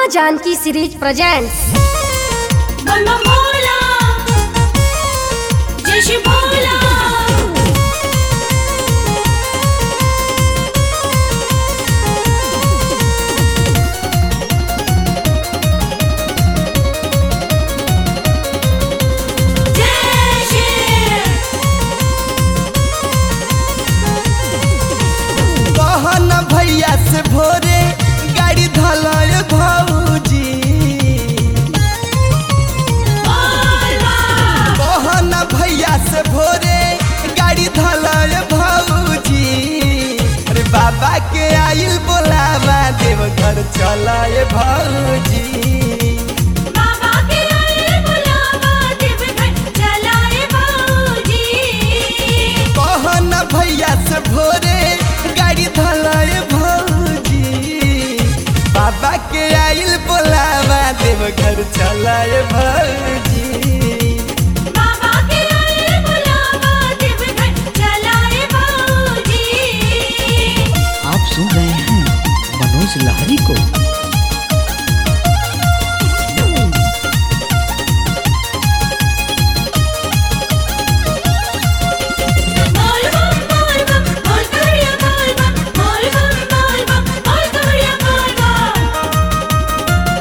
माँ Janki series presents मम्मा भोला जय श्री भोला जय श्री कहन भैया से भोरे गाड़ी धलय भौजी कहन भैया से भोरे गाड़ी धलय भौजी अरे बाबा के आइल बोलावा देव घर चलय भौजी बाबा के आए बुलावा देव घर चलाए बाबूजी कहन भैया से भोरे गाड़ी धलय भौजी बाबा के आइल बोलावा देव घर चलय भौजी बाबा के आए बुलावा देव घर चलाए बाबूजी आप सुन रहे हैं मनोज लहरी को बोल बम बोल बम बोल करिया बोल बम बोल बम बोल बम बोल करिया बोल बम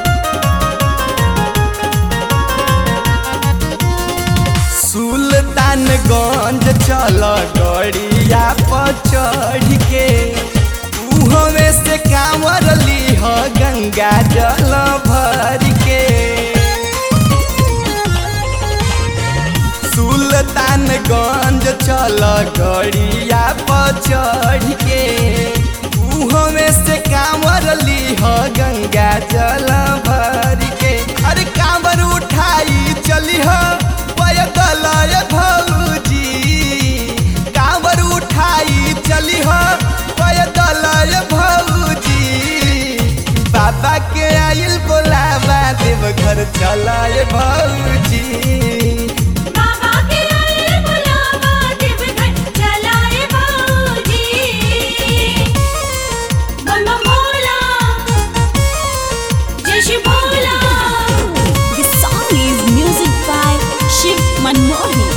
सुल्तानगंज चल गड़िया पर चढ़ के उहमे से कांवर लीह गंगा जल भर के सुल्तानगंज चल गड़िया पर चढ़ के उहमे से कांवर लीह गंगा जल भर के अरे कांवर उठाई चलिह पैदल भौजी कांवर उठाई चलिह पैदल भौजी बाबा के आइल बोलावा देव घर चलाए भौजी बाबा के आए बुलावा देव घर चलाए बाबूजी मम्मा भोला जय Shri Bhola This song is music by Shiv Manmohan.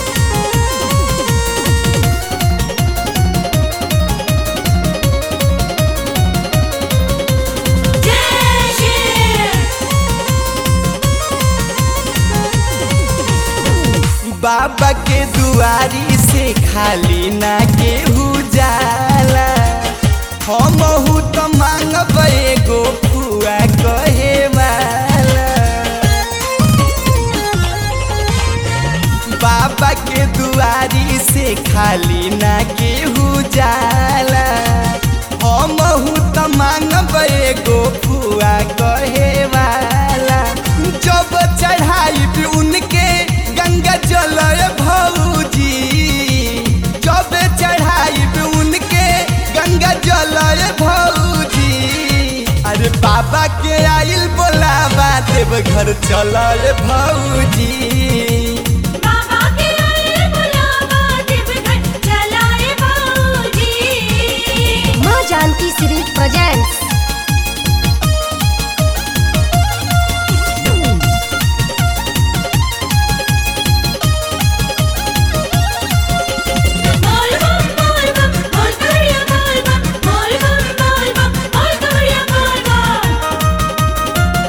जय श्री बाबा के दुआरी से खाली ना केहू जाला हमहू तो मांगब एगो फुआ कहे वाला बाबा के दुआरी से खाली ना केहू जाला हमहू तो मांगब एगो फुआ कहे वाला जब चढ़ाई भी उनके गंगा जल भौजी जब चढ़ाई भी उनके गंगा जल भौजी अरे बाबा के आइल बोलावा देव घर चल भौजी बाबा के आए बुलावा देव घर चलाए बाबूजी माँ जानकी सीरीज प्रेजेंट्स बोल बम बोल बम बोल करिया बोल बम बोल बम बोल बम बोल करिया बोल बम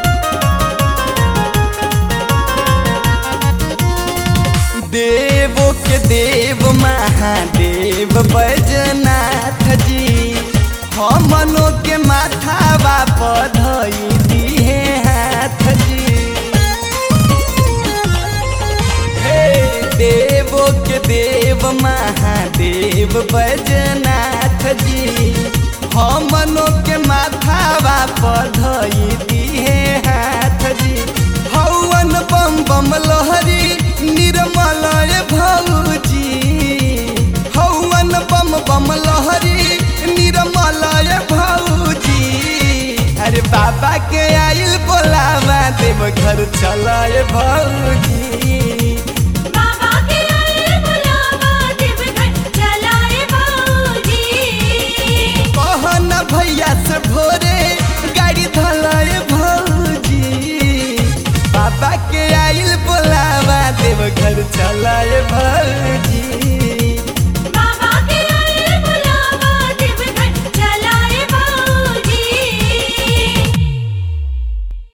देवो के देव महादेव बैजनाथ जी हमनो के माथावा पधई दिहे हाथ जी हे देवो के देव महादेव बैजनाथ जी हमनो के माथावा पधई दिहे हाथ जी हवन बम बम लहरी निर्मल भौजी हवन बम बम लहरी निर्मल भौजी अरे बाबा के आइल बोलावा देव घर चलाए भौजी बाबा के आए बुलावा देव घर चलाए बाबूजी कहन भैया से भोरे गाड़ी धलाए भौजी बाबा के आइल बोलावा देव घर चलाए भौजी